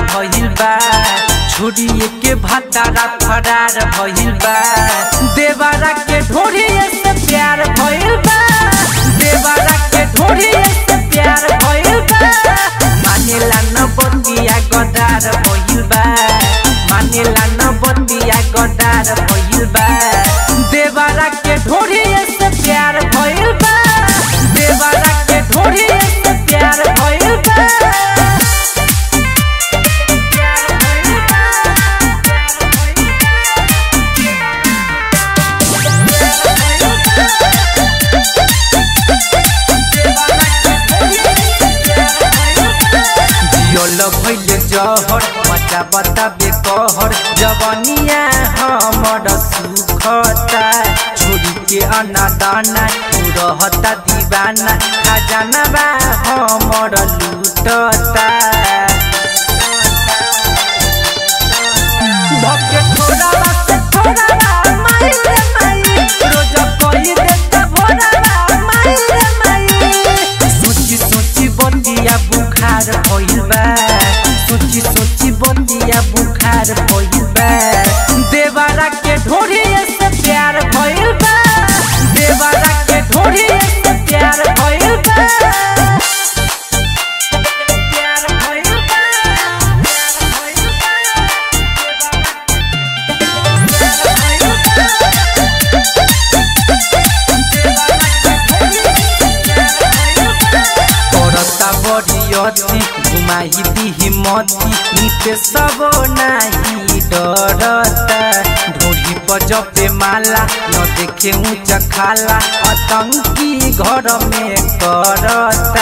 भइल बा छोड़िए के भतारा फरार भइल बा देवारा के ढोरिए से प्यार भइल बा देवारा के ढोरिए से प्यार भइल बा मानेला न बतिया गदार भइल बा मानेला न बतिया गदार भइल बा देवारा के ढोरिए से प्यार भइल बा देवारा के ढोरिए से प्यार भइल बा जियल भइले जहर मचा बताबे कहर जवनिया हमर सुखता छोड़ी के अनादाना तू रहता दीवाना खजाना बा हमर लूटता धके थोड़ा बा से थोड़ा बा माई रे माई रोज कोई देता भोरा बा माई रे माई सोची सोची बंदिया बुखार भइल बा सोची सोची बंदिया बुखार भइल बा देवारा के ढोरिए से प्यार भइल बा देवारा के ढोरिए से प्यार भइल बा प्यार भइल बा करता बरियती घुमाई दिही मती नीते सब नाही डरता ढोली पर जपे माला न देखे ऊंच खाला आतंकी घर में करता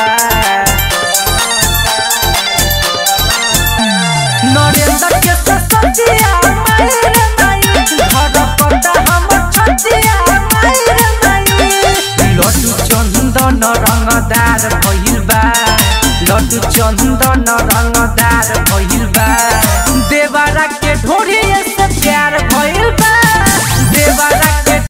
नरेंद्र के ससतिया माई रे माई घर पता हमर छतिया माई रे माई लड्डू चंदन रंगदार भइल बा लड्डू चंदन रंगदार भइल बा देवारा के ढोरिए से प्यार भइल बा